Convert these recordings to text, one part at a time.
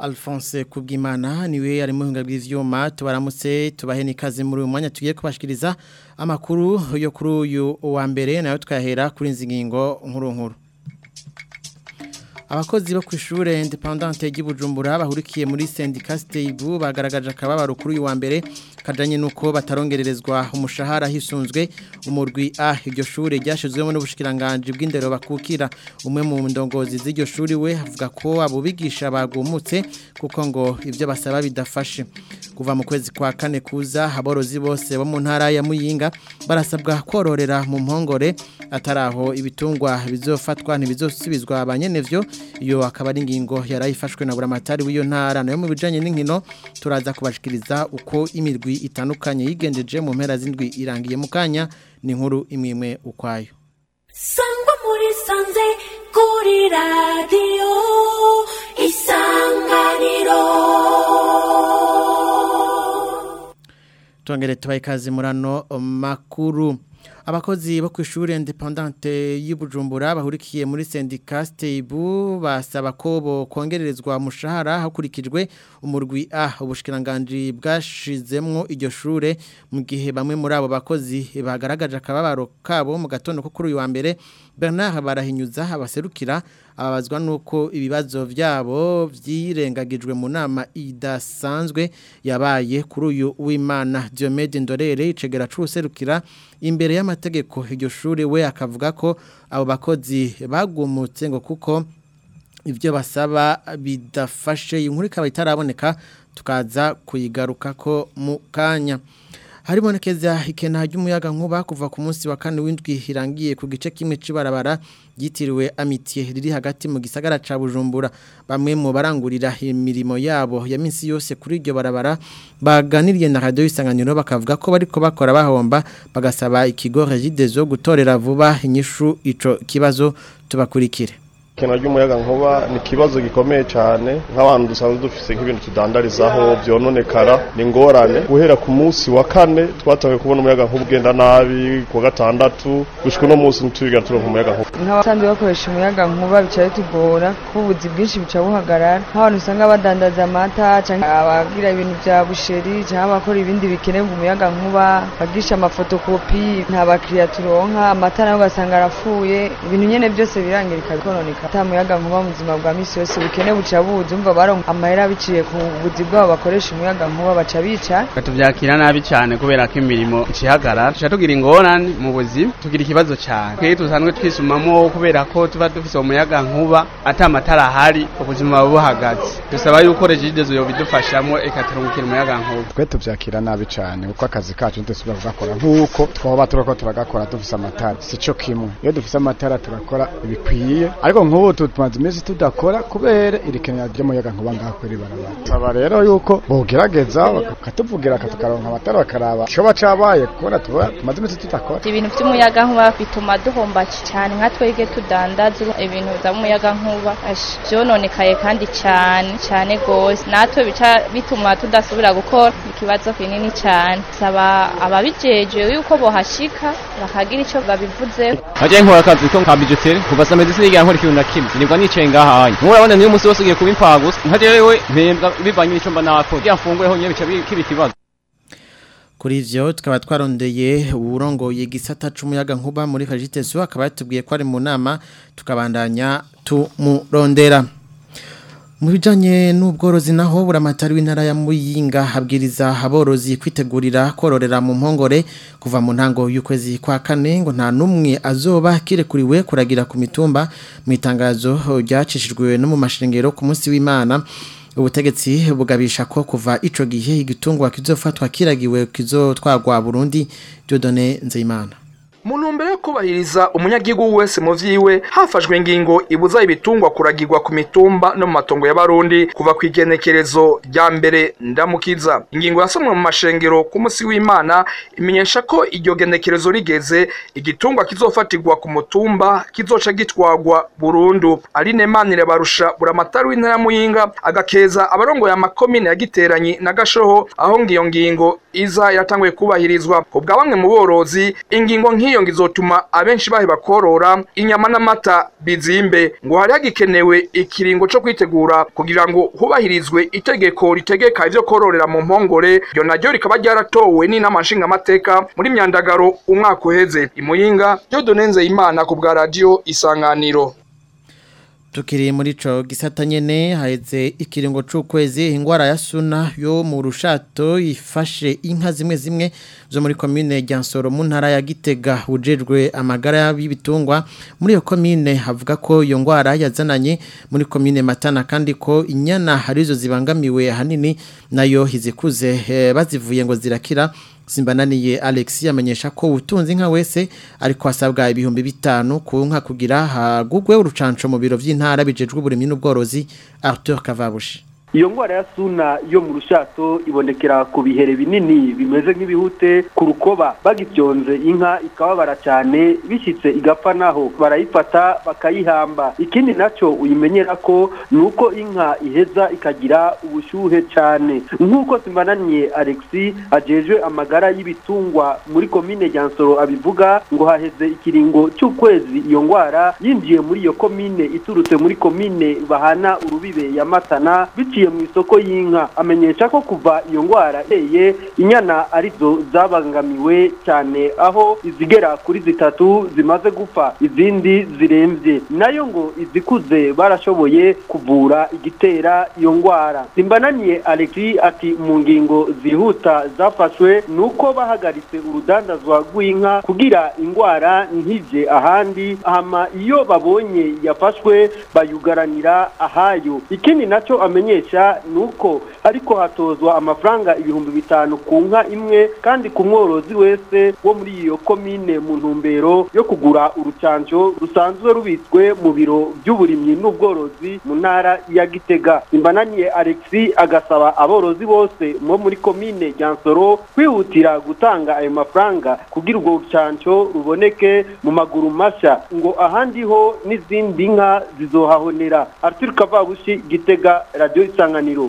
Alphonse Kubwimana niwe ari mu hinga bw'ivyuma tubaramutse tubahe nikaze muri uyu mwanya tugiye kubashikiriza amakuru yo kuri uyu wa mbere nayo twahera kuri nzingingo nkuru nkuru abakozi bo ku ishure independante ry'Ibujumbura bahurikiye muri syndicat Stable bagaragaje akababaro kuri uyu wa mbere kajanye nuko batarongererezwa umushahara hisunzwe umurwi A iryo shure ryashizwemo n'ubushikiranganje bw'indero bakukira umwe mu ndongozi z'iryo shuri we avuga ko abo bigisha bagumutse kuko ngo ivyo basaba bidafashe kuva mu kwezi kwa kane kuza aborozi bose bo mu ntara ya Muyinga barasabwa kororera mu mpongore ataraho ibitungwa bizofatwa ntibizosubizwa abanyenevyo iyo akaba ari ingingo yarayifashwe na buramatari w'iyo ntara nayo mu bijanye n'inkino turaza kubashikiriza uko imirwi itandukanye yigendeje mu mpera z'indwi irangiye mu kanya ni inkuru imwe ukwayo sangwa muri sanze kuri radiyo isanganiro tongere tubaye ikaze murano makuru abakozi bo ku ishuri independante y'Ibujumbura bahurikiye muri syndicat Stable basaba ko bo kongererezwa umushahara hakurikijwe umurwi A ubushikiranganje bwashizemwo iryo shure mu gihe bamwe muri abo bakozi bagaragaje akababaro kabo mu gatondo ko kuri uyu wa mbere Bernard barahinyuza abaserukira ababazwa nuko ibibazo byabo byirengagijwe mu nama idasanzwe yabaye kuri uyu w'Imana Diomede Ndorere icegera c'userukira imbere y'amategeko iryo shure we akavuga ko abo bakozi bagumutse ngo kuko ibyo basaba bidafashe inkuru ikaba itaraboneka tukaza kuyigaruka ko mu kanya haribonekeza ikena ry'umuyaga nkuba kuva ku munsi wa kane w'indwi irangiye ku gice kimwe cy'ibarabara ryitiriwe amitiye riri hagati mu gisagara ca Bujumbura bamwe mu barangurira imirimo yabo ya minsi yose kuri iryo barabara baganiriye na radio isanganiro bakavuga ko bariko bakora bahomba bagasaba ikigo Regidezo gutorera vuba inyishu ico kibazo tubakurikire Kena ry'umuyaga nkuba ni kibazo gikomeye cyane nk'abantu dusanzwe dufise nk'ibintu tudandarizaho byononekara ni ngorane guhera ku munsi wa kane twatangiye kubona umuyaga nkuba ugenda nabi ku gatandatu gushika no munsi ntitubigana turonka umuyaga nkuba nk'abasanzwe bakoresha umuyaga nkuba bica bitugora kuko ubuzi bwinshi buca buhagarara nk'abantu usanga badandaza amata canke abagira ibintu vya busheri canke abakora ibindi bikenerwa umuyaga nkuba bagisha amafotokopi nta bakiriya turonka amata nayo ugasanga arapfuye ibintu nyene byose birangirika bikononeka ata muyaga nkuba mu buzima bwa misi yose bukene buca buza umva baronka amahera biciye ku buzi bwabo bakoresha umuyaga nkuba baca bica tuvyakira nabi cyane kubera ko imirimo icihagarara tuca tugira ingorane mu buzima tugira ikibazo cyane twe tusanzwe twisumamo kubera ko tuba dufise umuyaga nkuba ata matara ahari ubuzima buba buhagaze dusaba yuko regidezo yobidufashamo ikaturungukira umuyaga nkuba twe tuvyakira nabi cyane kuko akazi kacu ntidusubira kugakora nk'uko twaba turiko turagakora dufise amatara sico kimwe iyo dufise amatara turakora ibikwiye ariko nk'ubu tumaze iminsi tudakora kubera irikenera ry'umuyaga nkuba ngaho kuri barabara saba rero yuko bogerageza bakatuvugira tukaronka amatara bakaraba icoba cabaye kubona tumaze iminsi tudakora ibintu vy'umuyaga nkuba bituma duhomba cyane nka twege tudandaza ibintu vy'umuyaga nkuba vyononekaye kandi cyane cyane gose natwe bica bituma tudasubira gukora ikibazo kinini cyane saba ababijejwe yuko bohashika bakagira ico babivuzeho Aje nkora akazi ko nka bijutere kuva saa medicine igira nkora ikintu na kimwe nibwo nicaye ngahaye murabona niyo musi wose ugiye kuba impagusa nka jewe mpembwa bivanye n'ico mba nakora kugira mfunguyeho nyene bica kiba ikibazo kuri ivyo tukaba twarondeye uburongoye gisata c'umuyaga nkuba muri Kajitezo akaba yatubwiye ko ari mu nama tukabandanya tumurondera mu bijanye n'ubworozi naho buramatari w'intara ya Muyinga habwiriza aborozi kwitegurira kororera mu mpongore kuva mu ntango y'ukwezi kwa kane ngo nta numwe azoba kirekuriwe kuragira ku mitumba mu itangazo ryacishijwe no mu mashengero ku munsi w'Imana ubutegetsi bugabisha ko kuva ico gihe igitungwa kizofatwa kiragiwe kizotwagwa Burundi Dieudonné Nzeyimana mu ntumbero yo kubahiriza umunyagihugu wese mu vyiwe hafashwe ingingo ibuza ibitungwa kuragirwa ku mitumba no mu matongo y'abarundi kuva ku igenekerezo rya mbere ndamukiza ingingo yasomwe mu mashengero ku munsi w'imana imenyesha ko iryo genekerezo rigeze igitungwa kizofatirwa ku mutumba kizoca gitwagwa burundu aline manire barusha buramatari w'intara ya muyinga agakeza abarongoye amakomine ya giteranyi na gashoho aho ngiyo ngingo iza iratanguye kubahirizwa ubwa bamwe mu borozi ingingo nk'iyo ngizotuma abenshi baheba korora inyama n'amata bizimbe ngo hari hagikenewe ikiringo co kwitegura kugira ngo hubahirizwe itegeko ritegeka ivyo kororera mu mpongore ryo naryo rikaba ryaratowe n'inama nshingamateka muri myandagaro umwaka uheze imuyinga Dieudonne imana ku bwa radio isanganiro Tukiri muri ico gisata nyene haheze ikiringo c'ukwezi ingwara ya suna yo mu rushato ifashe inka zimwe zimwe zo muri commune Ryansoro mu ntara ya Gitega ujejwe amagara y'ibitungwa muri iyo commune havuga ko iyo ngwara yazananye muri commune Matana kandi ko inyana harizo zibangamiwe hanini nayo hizikuze eh, bazivuye ngo zirakira Simbananiye Alex yamenyesha ko ubutunzi nka wese ariko hasabwa ibihumbi bitanu ku nka kugira hagugwe urucanco mu biro vy'intara bijejwe uburimyi n'ubworozi Arthur Kavabushi iyo ngwara ya suna yo mu rushato ibonekera ku bihere binini bimeze nk'ibihute ku rukoba bagityonze inka ikababara cyane bishyitse igapfa naho barayifata bakayihamba ikindi nacyo uyimenyera ko ni uko inka iheza ikagira ubushyuhe cyane nk'uko simbananiye alexi ajejwe amagara y'ibitungwa muri komine Ryansoro abivuga ngo haheze ikiringo cy'ukwezi iyo ngwara yinjiye muri iyo komine iturutse muri komine bahana urubibe ya matana biciye mu isoko y'inka amenyesha ko kuva iyo ngwara iteye inyana arizo zabangamiwe cyane aho izigera kuri zitatu zimaze gupfa izindi zirembye nayo ngo izikuze barashoboye kuvura igitera iyo ngwara simbananiye alexi ati mu ngingo zihuta zafashwe ni uko bahagaritse urudandazwa rw'inka kugira ingwara ntije ahandi hama iyo babonye yafashwe bayugaranira ahayo ikindi nacyo amenyesha nuko ariko hatozwa amafaranga ibihumbi bitanu ku nka imwe kandi ku mworozi wese wo muri iyo komine mu ntumbero yo kugura urucanco rusanzwe rubitswe mu biro by'uburimyi n'ubworozi mu ntara ya gitega imbananiye alexi agasaba aborozi bose bo muri komine Ryansoro kwihutira gutanga ayo mafaranga kugira urwo rucanco ruboneke mu maguru mashya ngo ahandi ho n'izindi nka zizohahonera arthur kavabushi gitega radiyo isanganiro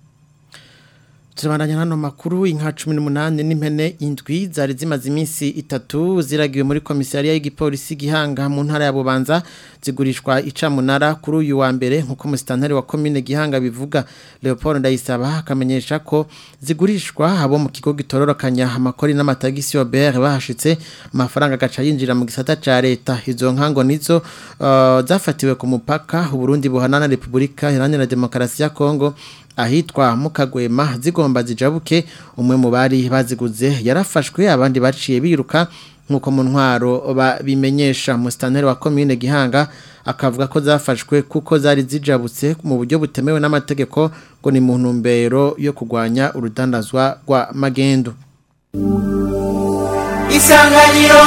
Turabandanya hano makuru inka 18 n'impene indwi zari zimaze iminsi itatu ziragiwe muri komisariya y'igipolisi gihanga mu ntara ya Bubanza zigurishwa icamunara kuri uyu wa mbere nkuko musitantari wa commune gihanga bivuga Leopold Ndayisaba akamenyesha ko zigurishwa abo mu kigo gitororokanya amakori n'amatagisi Robert bahashitse amafaranga gaca yinjira mu gisata ca leta izo nkango nizo uh, zafatiwe ku mupaka Burundi buhana na Republika Iharanira Demokarasi ya Kongo ahitwa mukagwema zigomba zijabuke umwe mu bari baziguze yarafashwe abandi baciye biruka nkuko mu ntwaro bimenyesha musitanteri wa commune Gihanga akavuga ko zafashwe kuko zari zijabutse mu buryo butemewe n'amategeko ngo ni mu ntumbero yo kurwanya urudandazwa rwa magendo Isanganiro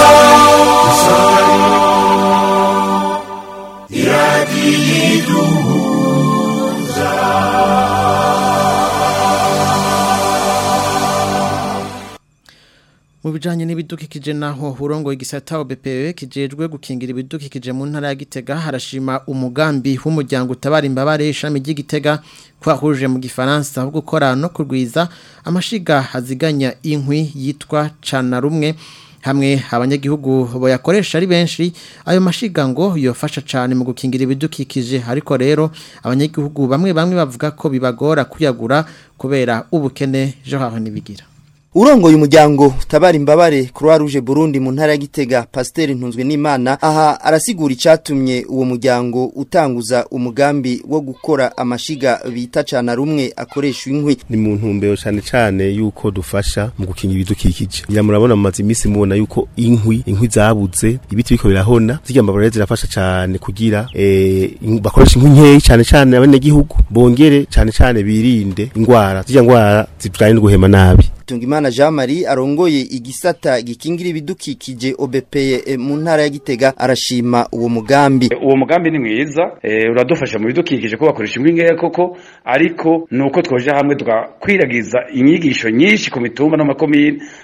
mu bijanye n'ibidukikije naho urongo igisata OBPE kijejwe gukingira ibidukikije mu ntara ya Gitega harashima umugambi w'umuryango utabara imbabare ishami ry'Igitega kwahuje mu gifaransa wo gukora no kurwiza amashiga aziganya inkwi yitwa cana rumwe hamwe abanyagihugu boyakoresha ari benshi ayo mashiga ngo yofasha cyane mu gukingira ibidukikije ariko rero abanyagihugu bamwe bamwe bavuga ko bibagora kuyagura kubera ubukene jo haho nibigira Urongoye umuryango utabara imbabare Croix Rouge Burundi mu ntara ya Gitega Pasteur Ntunzwe n'Imana aha arasigura icatumye uwo muryango utanguza umugambi wo gukora amashiga bita cana rumwe akoresha inkwi ni mu ntumbero cyane cyane yuko dufasha mu gukinga ibidukikije ya murabona mu imisi mubona yuko inkwi inkwi zabuze ibiti biko birahona zirya mbabare zirafasha cyane kugira eh bakoresha inkwi nkeyi cyane cyane abene gihugu bongere cyane cyane birinde ingwara zirya ngwara zitwaye no guhema nabi Tungimana Jean Marie arongoye igisata gikingira ibidukikije OBPE mu ntara ya Gitega arashima uwo mugambi. Uwo mugambi ni mwiza e, uradufasha mu bidukikije ko bakoresha ingwinge koko ariko nuko twoje hamwe tugakwiragiza inyigisho nyinshi ku mitumba no makomine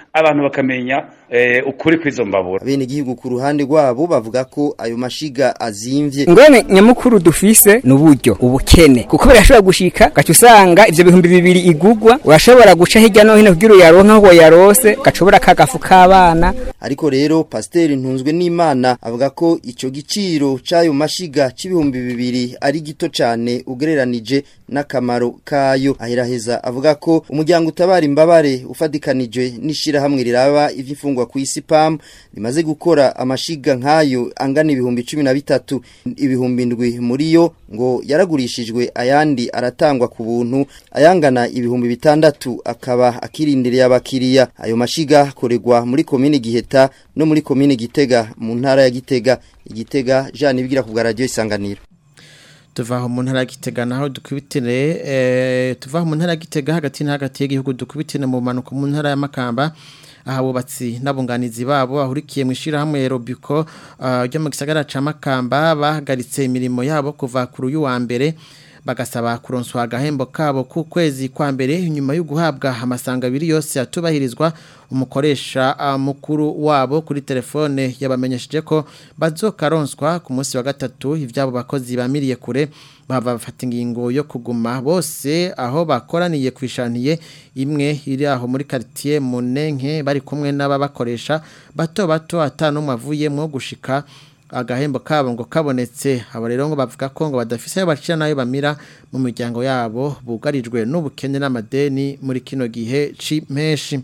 abantu bakamenya eh, ukuri kw'izo mbabura bene igihugu ku ruhande rwabo bavuga ko ayo mashiga azimvye ngone nyamukuru dufise n'uburyo ubukene kuko birashobora gushika gaca usanga ivyo bihumbi bibiri igugwa urashobora guca hirya no hino kugira uyaronka aho yarose gacobora kagafu k'abana ariko rero pasiteri ntunzwe n'imana avuga ko ico giciro c'ayo mashiga c'ibihumbi bibiri ari gito cane ugereranije n'akamaro kayo ahiraheza avuga ko umuryango utabara imbabare ufadikanije n'ishirahamwe riraba ivy'imfungwa ku isi PAM rimaze gukora amashiga nk'ayo angana ibihumbi cumi na bitatu ibihumbi ndwi muri yo ngo yaragurishijwe ayandi aratangwa ku buntu ayangana ibihumbi bitandatu akaba akirindiriye abakiriya ayo mashiga akorerwa muri komine Giheta no muri komine Gitega mu ntara ya Gitega Igitega Jean Ibigira ku bwa radio isanganiro tuvaho mu ntara gitega naho dukubitire eh tuvaho mu ntara gitega hagati na hagati y'igihugu dukubitire mu manuko mu ntara ya Makamba aha bubatsi n'abunganizi babo bahurikiye mu ishirahamwe Robiko ryo mu gisagara ca Makamba bahagaritse imirimo yabo kuva kuri uyu wa mbere bagasaba kuronswa agahembo kabo ku kwezi kwa mbere nyuma yo guhabwa amasanga abiri yose atubahirizwa umukoresha mukuru wabo kuri telefone yabamenyesheje ko bazokaronswa ku munsi wa gatatu ivyabo bakozi bamiriye kure bava bafata ingingo yo kuguma bose aho bakoraniye kwishaniye imwe iri aho muri quartier Munenke bari kumwe n'ababakoresha bato bato atanumwe avuyemo gushika agahembo kabo ngo kabonetse abo rero ngo bavuga ko ngo badafise ayo bacira nayo bamira mu miryango yabo bugarijwe n'ubukene n'amadeni muri kino gihe c'impeshi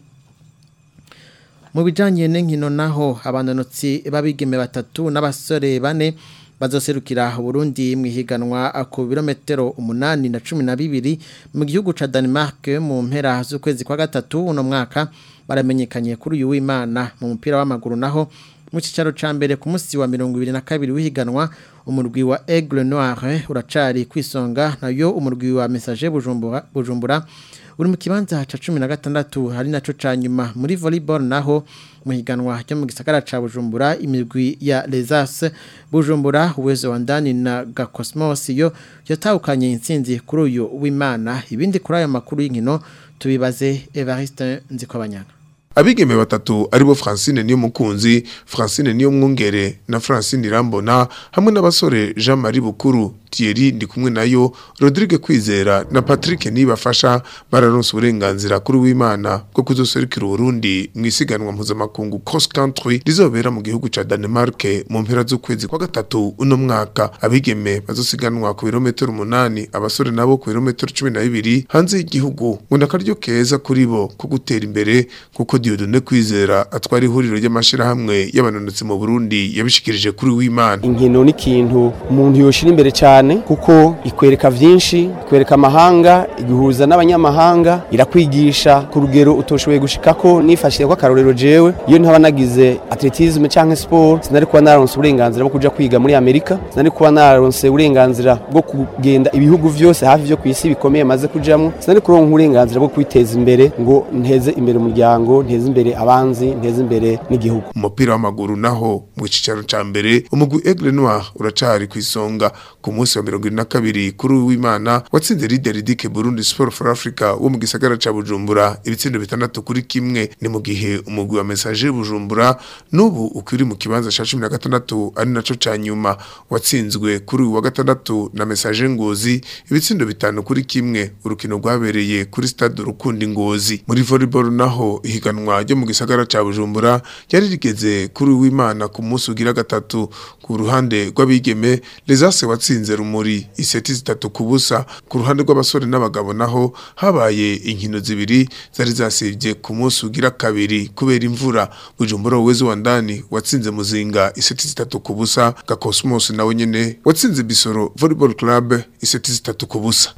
mu bijanye n'inkino naho abanonotsi babigeme batatu n'abasore bane bazoserukira Burundi mwihiganwa ku birometero umunani na cumi na bibiri mu gihugu ca Denmark mu mpera z'ukwezi kwa gatatu uno mwaka baramenyekanye kuri uyu w'Imana mu mupira w'amaguru naho mu cicaro ca mbere ku munsi wa 22 w'ihiganwa umurwi wa Aigle Noir uracari kwisonga nayo umurwi wa Messager Bujumbura Bujumbura uri mu kibanza ca 16 hari naco ca nyuma muri volleyball naho mu higanwa ryo mu gisagara ca Bujumbura imirwi ya Lesas Bujumbura uwezo wa ndani na Gakosmos yo yatawukanye intsinzi kuri uyu w'Imana ibindi kuri ayo makuru y'inkino tubibaze Evariste Nzikobanyana abigeme batatu aribo Francine niyo mukunzi Francine niyo mwungere na Francine Irambona hamwe n'abasore Jean Marie Bukuru Thierry ndi kumwe nayo Rodrigue Kwizera na Patrick nibafasha bararonse uburenganzira kuri w'Imana bwo kuzoserukira Burundi mwisiganwa mpuzamakungu cross country rizobera mu gihugu ca Denmark mu mpera z'ukwezi kwa gatatu uno mwaka abigeme bazosiganwa ku birometero umunani abasore nabo ku birometero cumi na bibiri hanze y'igihugu ngo nakaryo keza kuri bo ko gutera imbere kuko Dieudonne Kwizera atwara ihuriro ry'amashirahamwe y'abanonotsi mu Burundi yabishikirije kuri w'Imana inkino ni kintu umuntu yoshira imbere cyane kuko ikwereka vyinshi ikwereka amahanga iguhuza n'abanyamahanga irakwigisha ku rugero utoshoboye gushikako nifashije ko akarorero jewe iyo ntaba nagize atletisme canke sport sinari kuba naronse uburenganzira bwo kuja kwiga muri Amerika sinari kuba naronse uburenganzira bwo kugenda ibihugu vyose hafi vyo kwisi bikomeye maze kujamwo sinari kuronka uburenganzira bwo kwiteza imbere ngo nteze imbere umuryango nteze imbere abanzi nteze imbere n'igihugu umupira w'amaguru naho mu cicaro ca mbere umugwi Aigle Noir uracari kwisonga ku munsi wa 22 kuri w'Imana watsinze leader Dike Burundi Sport for Africa wo mu gisagara ca Bujumbura ibitsindo bitandatu kuri kimwe ni mu gihe umugwi wa Messager Bujumbura nubu ukiri mu kibanza ca 16 ari naco ca nyuma watsinzwe kuri wa gatandatu na Messager Ngozi ibitsindo bitanu kuri kimwe urukino rwabereye kuri stade Rukundi Ngozi muri volleyball naho ihiganwa ryo mu gisagara ca Bujumbura yari rigeze kuri w'Imana ku munsi ugira gatatu ku ruhande rw'abigeme Lesase watsinze rumuri iseti zitatu kubusa ku ruhande rw'abasore n'abagabo naho habaye inkino zibiri zari zasivye ku munsi ugira kabiri kubera imvura Bujumbura wezo wa ndani watsinze muzinga iseti zitatu kubusa Gakosmos nawe nyene watsinze Bisoro Volleyball Club iseti zitatu kubusa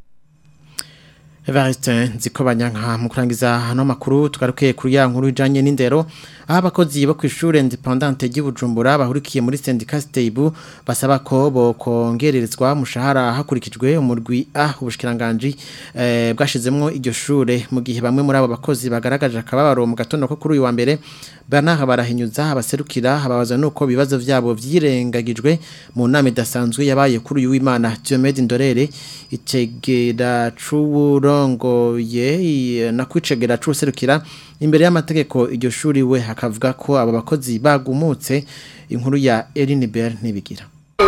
Evariste nziko banyanka mu kurangiza hano makuru tugaruke kuri ya nkuru ijanye n'indero aho abakozi bo kw'ishure independante ry'Ibujumbura bahurikiye muri syndicat Stable basaba ko bokongererezwa mushahara hakurikijwe umurwi A ubushikiranganje eh, bwashizemwo iryo shure mu gihe bamwe muri abo bakozi bagaragaje akababaro mu gatondo ko kuri uyu wa mbere Bernard barahinyuza abaserukira ababaza nuko bibazo vyabo vyirengagijwe mu nama idasanzwe yabaye kuri uyu w'Imana Diomede Ndorere itegera c'uburo urongoye na kwicegera cuserukira imbere y'amategeko iryo shuri we hakavuga ko aba bakozi bagumutse inkuru ya Elinibel nibigira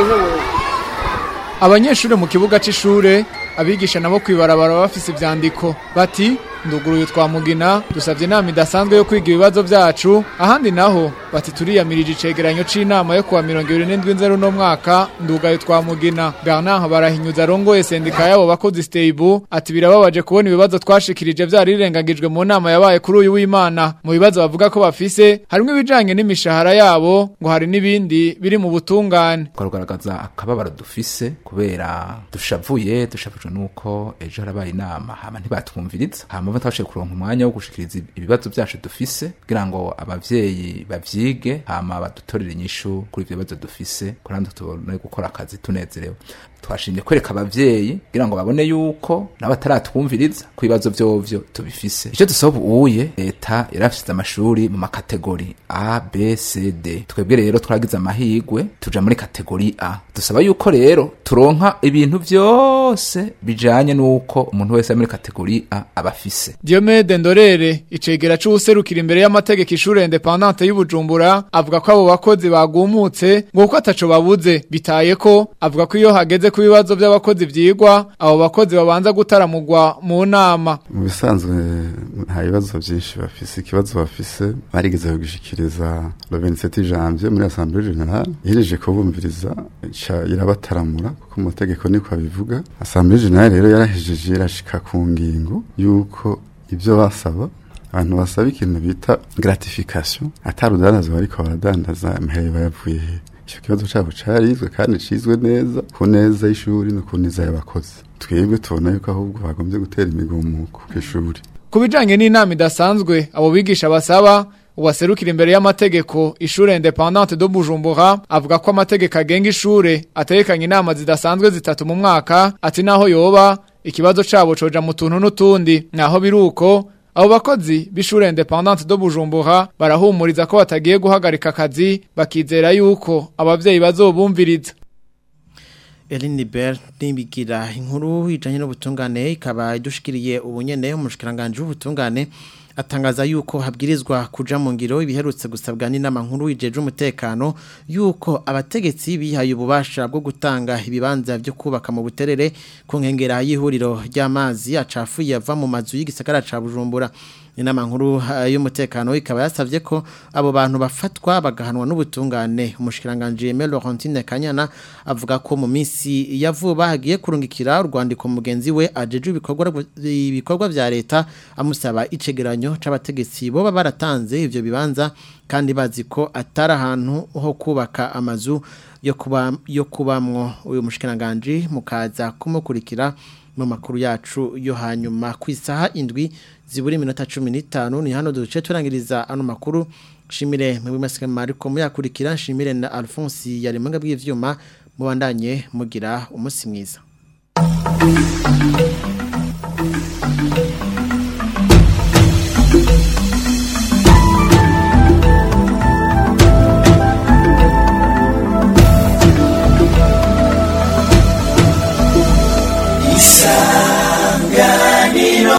abanyeshuri mu kibuga c'ishure abigisha nabo kwibarabara bafise ivyandiko bati nduguruye twamugina dusabye inama idasanzwe yo kwiga ibibazo byacu ahandi naho bati turiyamirije icegeranyo c'inama yo kuwa mirongo ibiri n'indwi nzeru no mwaka ndugaye twamugina Bernard barahinyuza arongoye sendika yabo bakozi stable ati birababaje kubona ibibazo twashikirije vyari rirengagijwe mu nama yabaye kuri uyu w'Imana mu bibazo bavuga ko bafise harimo ibijanye n'imishahara yabo ngo hari n'ibindi biri mu butungane twarugaragaza akababaro dufise kubera dushavuye dushavujwe nuko ejo harabaye inama hama ntibatwumviriza hama batashe kuronka umwanya wo gushikiriza ibibazo byacu dufise kugira ngo abavyeyi bavyige hama badutorere inyishu kuri ivyo bibazo dufise kurandi tubone gukora akazi tunezerewe twashimye kwereka abavyeyi kugira ngo babone yuko n'abataratwumviriza ku bibazo vyovyo tubifise icyo dusaba ubuye leta yarafise amashuri mu makategori A B C D twebwe rero twagize amahigwe tuja muri kategori A dusaba yuko rero turonka ibintu vyose bijanye nuko umuntu wese ari muri kategori A abafise Diomede Ndorere icegera c'userukira imbere y'amategeko ishure independante y'Ubujumbura avuga ko abo bakozi bagumutse ngo uko ataco babuze bitaye ko avuga ko iyo hageze ku bibazo by'abakozi vyigwa abo bakozi babanza gutaramugwa mu nama mu bisanzwe nta bibazo byinshi bafise ikibazo bafise barigeze kugishikiriza le 27 janvier muri assemblée générale ihereje kubumviriza ca irabataramura kuko amategeko niko abivuga assemblée générale rero yarahejeje irashika ku ngingo yuko ibyo basaba abantu basaba ikintu bita gratification atarudandaza bariko baradandaza amahere bayavuye he icyo kibazo cyabo carizwe kandi cizwe neza ku neza y'ishuri no ku neza y'abakozi twebwe tubona yuko ahubwo bagombye gutera imigumuko ku ishuri ku bijanye n'inama idasanzwe abo bigisha basaba uwaserukira imbere y'amategeko ishure independante do Bujumbura avuga ko amategeko agenga ishure atekanye inama zidasanzwe zitatu mu mwaka ati naho yoba ikibazo cabo coja mu tuntu n'utundi naho biruko abo bakozi b'ishure independante do Bujumbura barahumuriza ko batagiye guhagarika akazi bakizera yuko abavyeyi bazobumviriza Eline Bell nibigira inkuru ijanye n'ubutungane ikaba idushikiriye ubunyene umushikiranganje w'ubutungane atangaza yuko habwirizwa kuja mu ngiro ibiherutse gusabwa n'inama nkuru ijeje umutekano yuko abategetsi bihaye ububasha bwo gutanga ibibanza byo kubaka mu buterere ku nkengera y'ihuriro ry'amazi acafuye ava mu mazu y'igisagara ca Bujumbura inama nkuru y'umutekano ikaba yasavye ko abo bantu bafatwa bagahanwa n'ubutungane umushikiranganje Aimé Laurentine Kanyana avuga ko mu minsi ya vuba hagiye kurungikira urwandiko mugenzi we ajeje ibikorwa ibikorwa vya leta amusaba icegeranyo c'abategetsi bo baratanze ivyo bibanza kandi bazi ko atari ahantu ho kubaka amazu yo kuba yo kubamwo uyu mushikiranganje mukaza kumukurikira mu makuru yacu yo hanyuma ku isaha indwi ziburi minota 15 ni hano duce turangiriza ano makuru shimire mu bimasike mariko muyakurikira shimire na Alphonse yari mwanga bw'ivyuma mubandanye mugira umunsi mwiza